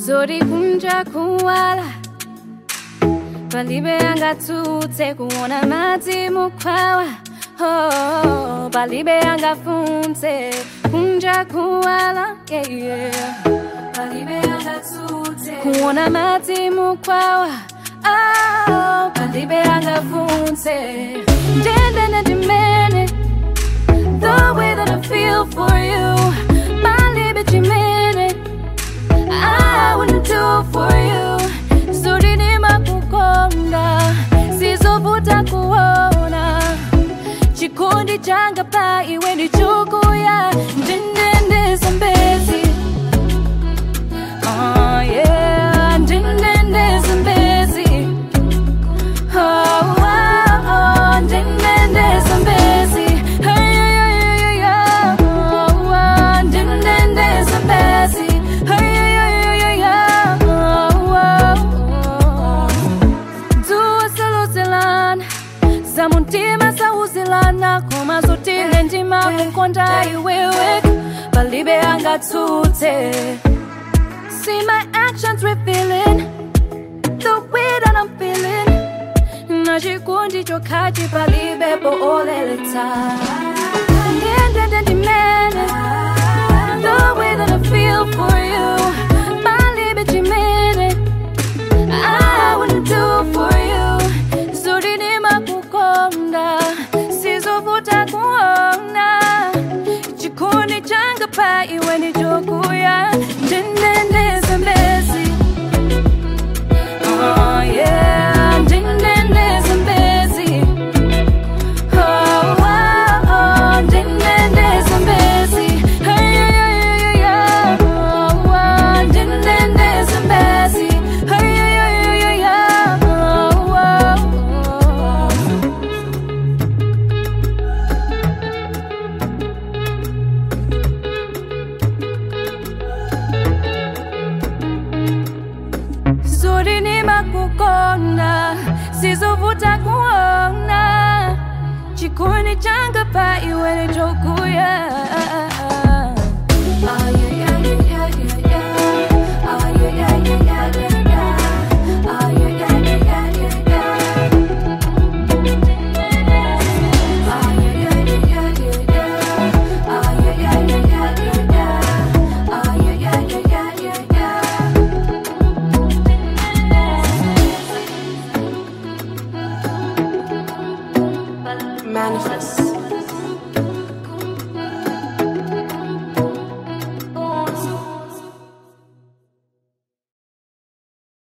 zori kunja kuwala palibe angatsutse kuona madzi mukhwawa oh, palibe angafunse kunja kuwala yeah, yeah. palibe angatsutse kuona madzi mukhwawa oh, palibe angafunse ndendene ndimene the way that I feel for you palibe chimene I wouldn't do for you zuri nimakukonda sizovuta kuona chikondi changa pa iwe ndi chokuya ndendende zambezi Oh yeah, ndendende zambezi Oh, oh, oh, ndendende zambezi Hey, hey, hey, hey, hey, oh, oh, ndendende zambezi Hey, hey, hey, hey, hey, oh, oh, oh. Dua saluzelana zamuntima sauzilana koma zotile ndima kukonda iwewe palibe angatsutse See my actions revealing the way that I'm feeling. Na chikondi chokhachi palibe po oleletsa. Ndendende ndimene, the way that I feel for you. Palibe chimene, I wouldn't do for you. Zuri nimakukonda, sizovuta kuona. Chikondi changa pa iwe ni chokuya. Ndendende zambezi. Oh yeah, ndendende zambezi. Oh, oh, oh, ndendende zambezi. Hey, hey, hey, hey, hey, oh, oh, ndendende zambezi. Hey, hey, hey, hey, hey, oh, oh, oh. zuri nimakukonda sizovuta kuona chikondi changa pa iwe ni chokuya Ah, yeah, yeah, yeah, yeah, yeah, yeah. Ah, yeah, yeah, yeah, yeah, yeah, yeah. Ah, yeah, yeah, yeah, yeah, yeah, yeah. Ah, yeah, yeah, yeah, yeah, yeah, yeah. Ah, yeah, yeah, yeah, yeah, yeah, yeah. Ah, yeah, yeah, yeah, yeah, yeah, yeah. Manifest.